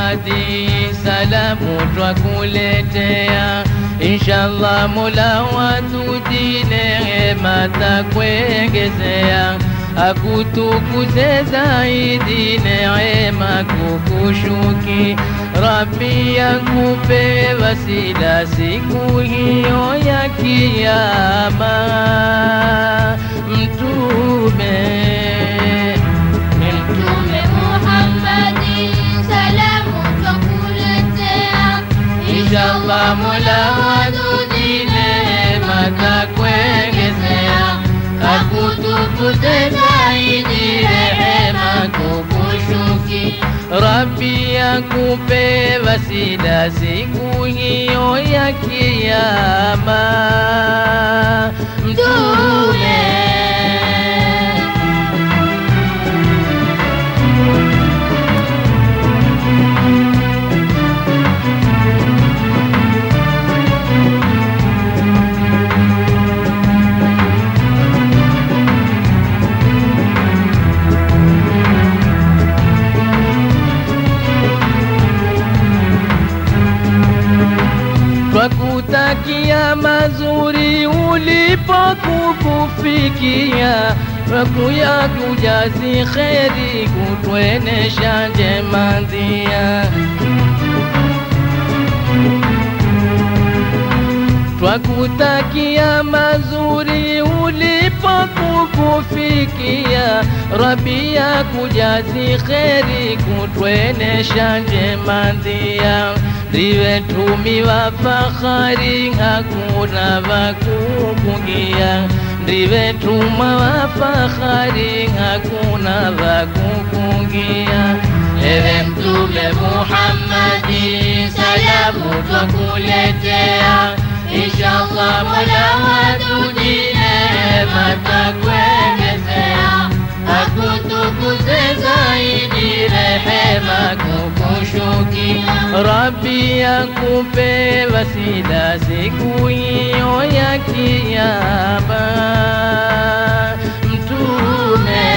Muhammadi, salamu twakuletea. Inshallah Mola watudi neema takuongezea, akutukuze zaidi neema kukushuki. Rabbi yakupe wasila siku hiyo ya Kiyama, Mtume ni Mtume Muhammadi, salamu twakuletea. Inshallah Mola wadudi neema takuongezea, akutukuze zaidi rehema kukushuki. Rabbi akupe wasila siku hiyo ya Kiyama, Mtume twakutakia mazuri ulipokukufikia, twakuya kujazi kheri kutwenesha njema ndia twakutakia mazuri ulipokukufikia, Rabbi ya kujazi kheri kutwenesha njema ndia ndiwe tumi wa fahari, hakuna wakukungia. Ndiwe tuma wa fahari, hakuna wakukungia. Ewe Mtume Muhammadi, salamu twakuletea. Inshallah Mola watudi neema takuongezea, akutukuze zaidi rehema kukushuki. Rabbi akupe wasila siku hiyo ya Kiyama, Mtume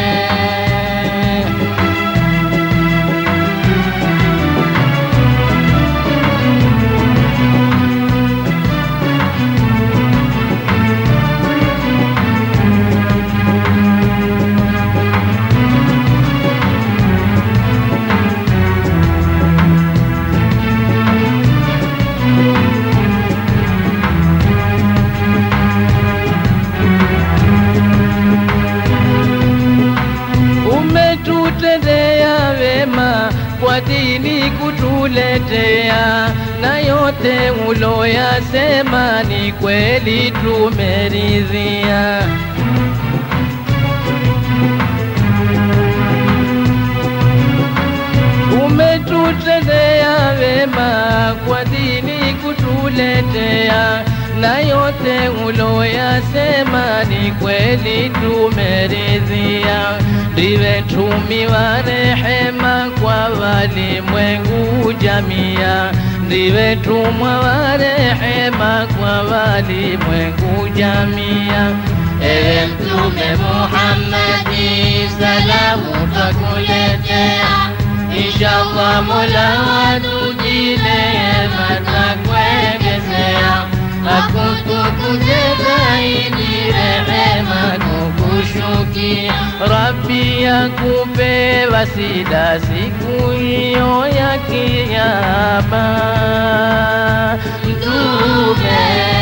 umetutendea wema kwa dini kutuletea, na yote uloyasema ni kweli tumeridhia. Umetutendea wema kwa dini kutuletea, na yote uloyasema ni kweli tumeridhia. Ndiwe tumi wa rehema kwa walimwengu jamia, ndiwe tumwa wa rehema kwa walimwengu jamia. Ewe Mtume Muhammadi, salamu twakuletea. Inshallah Mola watudi neema takuongezea, akutukuze zaidi rehema kukushukia. Rabbi akupe wasila siku hiyo ya Kiyama, Mtume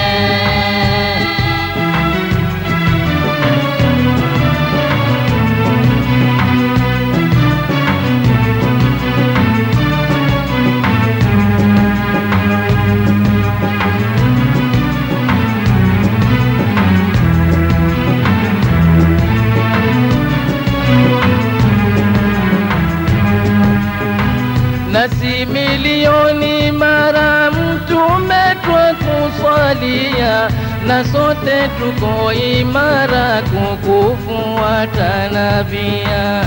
nasi milioni mara mtume twakusalia, na sote tuko imara kukufuata nabia.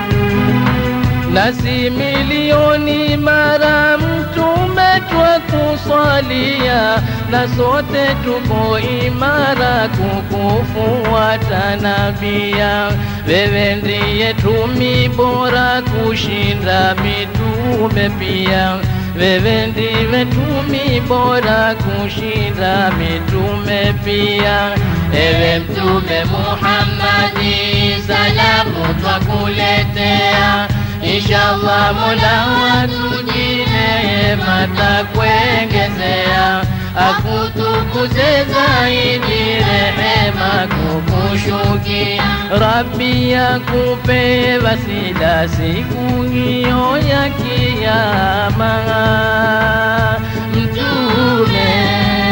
nasi milioni mara mtume twakusalia umetuswalia na sote tuko imara kukufuata nabia. Wewe ndiye tumi bora kushinda mitume pia. Wewe ndiwe tumi bora kushinda mitume pia. Ewe Mtume Muhammadi, salamu twakuletea. Inshallah Mola watujine matakuengezea, akutukuze zaidi rehema kukushukia. Rabbi akupe wasila siku hiyo ya kiyama, Mtume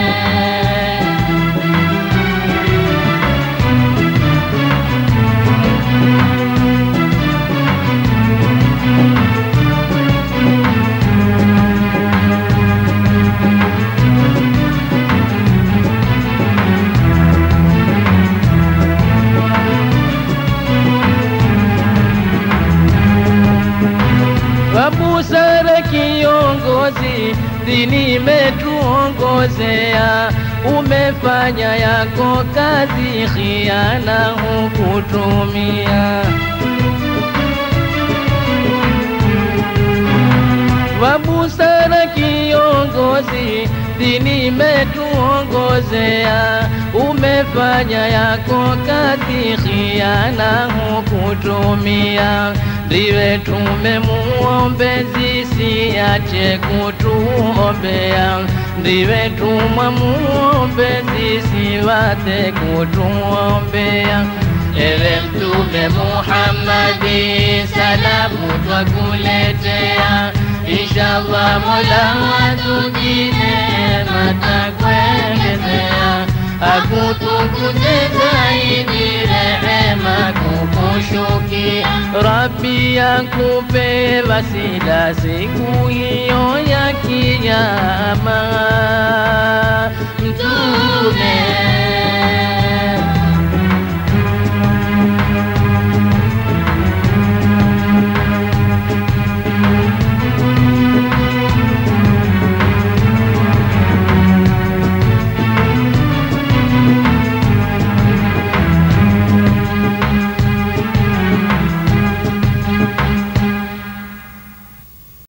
wa busara kiongozi, dini imetuongozea, umefanya yako kazi, khiana hukutumia. wa busara kiongozi, dini imetuongozea, umefanya yako kazi, khiana hukutumia. Ndiwe tumemuombezi, siache kutuombea. Ndiwe tumwa muombezi, siwate kutuombea. Ewe Mtume Muhammadi, salamu twakuletea. Inshallah Mola watujine matakuengezea, akutukuze zaidi rehema kukushukia. Rabbi akupe wasila siku hiyo ya kiyama.